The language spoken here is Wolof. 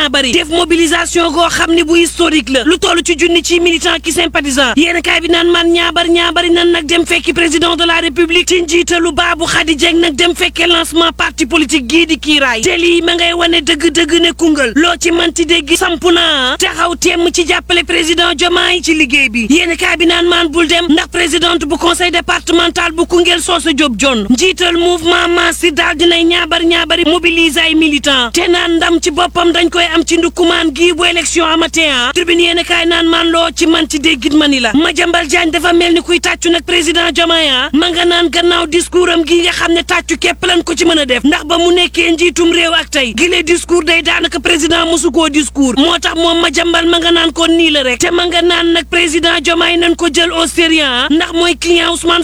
bari def mobilisation goo xam ne bu historique la lu toll ci junni ci militant ki sympathisant yéen kaay bi naan man ñaabar ñaabari nan nag dem fekki président de la république ci njiitalu Babou Khady Dieng nag dem fekkee lancement parti politique gii di kiiraay te lii ma ngay wane dëgg-dëgg ne Koungheul loo ci manti dégg samp naa taxaw temm ci jàppale président Diomaye ci liggéey bi yéen kaay bi naan maan bul dem ndax présidente bu conseil départemental bu Koungheul Soosa Diop John njiital mouvement Massi daal dinay ñaabar ñaabari mobiliser ay militant te naan ndam ci boppam dañ koy am ci ndukumaan gii bu élection amatee ah tribune yéen kaay naan maan loo ci manti déggit mani la Madiambal Diagne dafa mel ni kuy tàccu nag président Diomaye ah ma nga naan gannaaw discours am gi nga xam ne tàccu képp lan ko ci mën a def ndax ba mu nekkee njiitum réew ak tey gile discours day daanaka président mosu koo discours moo tax moom Madiambal ma nga naan ko nii la rek te ma nga naan nag président Diomaye nañ ko jël au sérieux ndax mooy client Ousmane